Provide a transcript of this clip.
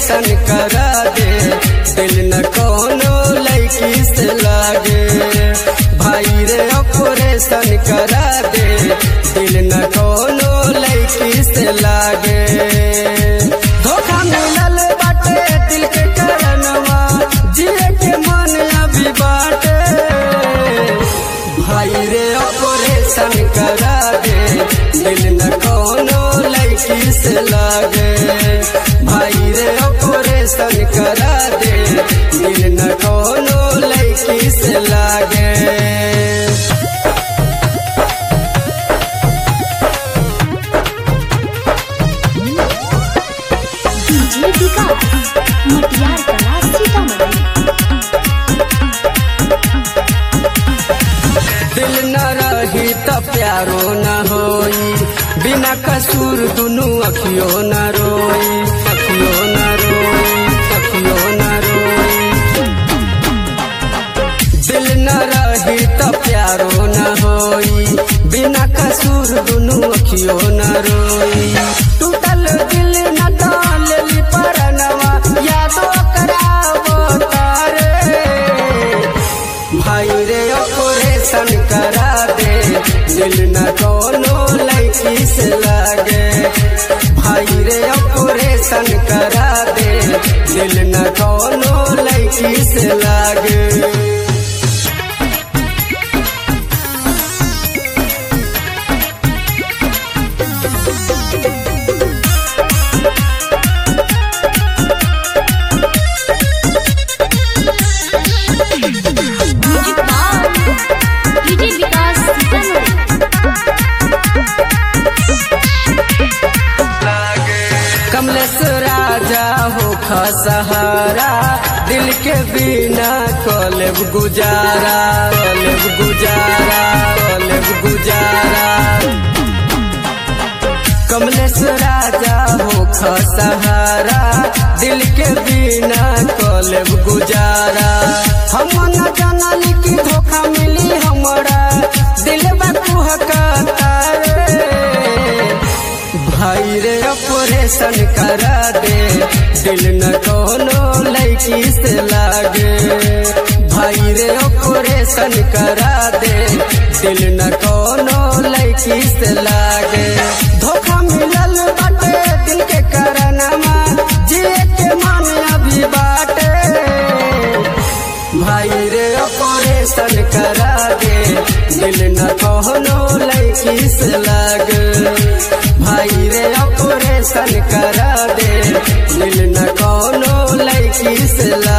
operation करा दे दिल न कोनो लड़की से लागे भाई रे ऑपरेशन करा दे दिल न कोनो लड़की से लागे धोखा मिलल बाटे दिल के करनवा जिए के मन अभी बाटे भाई रे ऑपरेशन करा दे दिल न कोनो लड़की से लागे भाई रे ऑपरेशन करा दे दिल न कोनो लड़की से लागे डीजे विकास मटियार कला सीतामढ़ी दिल न रही त प्यारो न होई बिना कसूर दुनु अखियो न रोई अखियो न रोई अखियो न रोई दिल न रही त प्यारो न होई बिना कसूर दुनु अखियो न रोई टूटल दिल न डाली परनवा यादो करावो तारे भाई रे ऑपरेशन करा दे दिल न कोनो लड़की से लागे भाई रे ऑपरेशन करा दे दिल न कोनो लड़की से लागे music bar DJ Vikas Sitamarhi Kamlesh Raja हो सहारा दिल के बिना कलेब गुजारा कलेब गुजारा कलेब गुजारा कमलेश राजा हो सहारा दिल के बिना कलेब गुजारा हम न जानल की धोखा मिली हमरा दिल बकुहका भाई रे ऑपरेशन करा दे दिल न कोनो लड़की से लागे भाई रे ऑपरेशन करा दे दिल न कोनो लड़की से लागे धोखा मिलल बाटे दिल के करनमा जिए के मन अभी बाटे भाई रे ऑपरेशन करा दे दिल न कोनो लड़की से लागे भाई रे ऑपरेशन करा दे दिल न कोनो लड़की से लागे